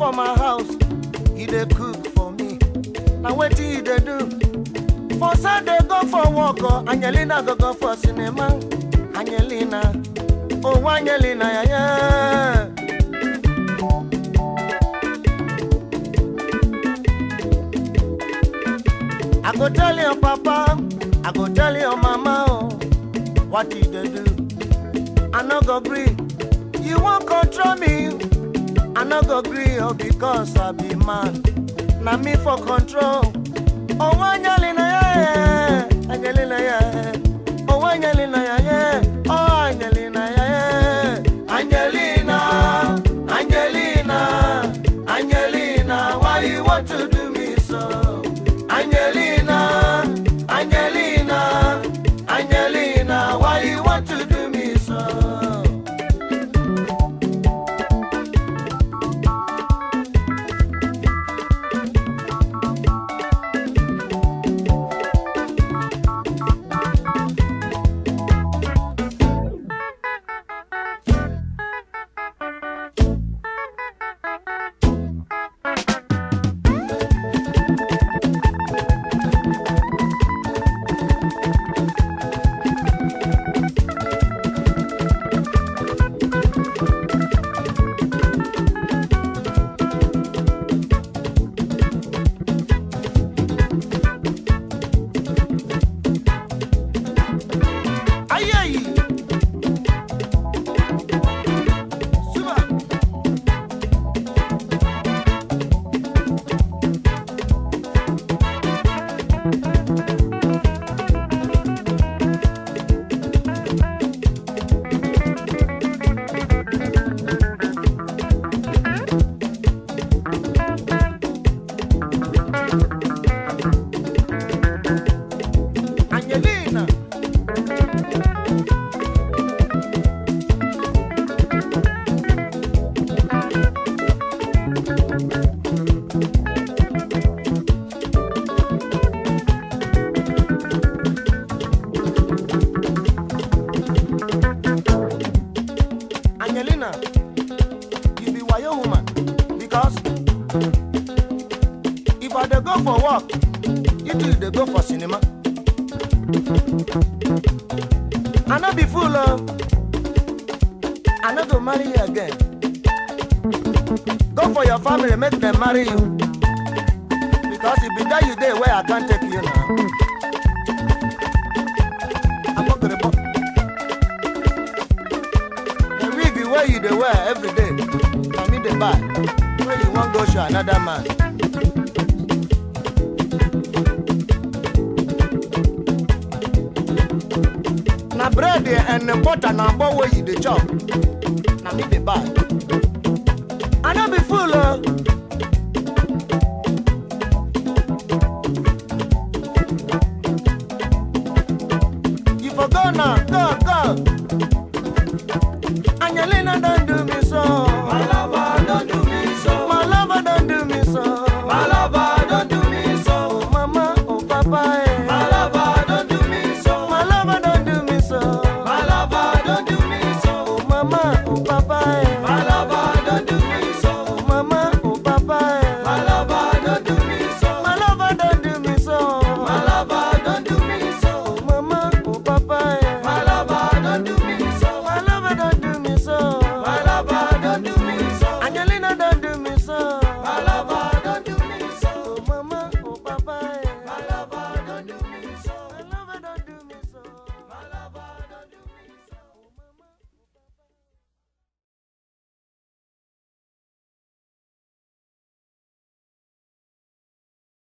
for my house he dey cook for me na wetin he dey do for sunday go for work o angelina go go for cinema angelina oh angelina yaya. I go tell your papa, I go tell your mama, oh, what you dey do. I no go gree. You won't control me. I no go gree, oh, because I be man. Na me for control. Oh, Angelina, yeah, yeah. Angelina, yeah. Oh, Angelina, yeah, yeah. Oh, Angelina, yeah, yeah. Angelina, Angelina, Angelina, why you want to do me so? Angelina, Angelina, Angelina, why you want to do me so? Aye, aye. Super. Angelina. Angelina, you be wayo woman because if I dey go for work, you too dey go for cinema. I no be fool o, I no go marry you again. Go for your family, make dem marry you. Because e be there you dey where I can't take you now. Agbogbo. The wig wey you dey wear every day, na me dey buy. When you wan go show another man. Na bread and butter na agbo wey you dey chop, na me dey buy. I no be fool o. You for go now, go, go. Angelina don't do me so. My lover, don't do me so. My lover don't do me so. My lover, don't do me so. Oh mama, oh papa, eh. My lover, don't do me so. My lover don't do me so. My lover, don't do me so. Oh mama,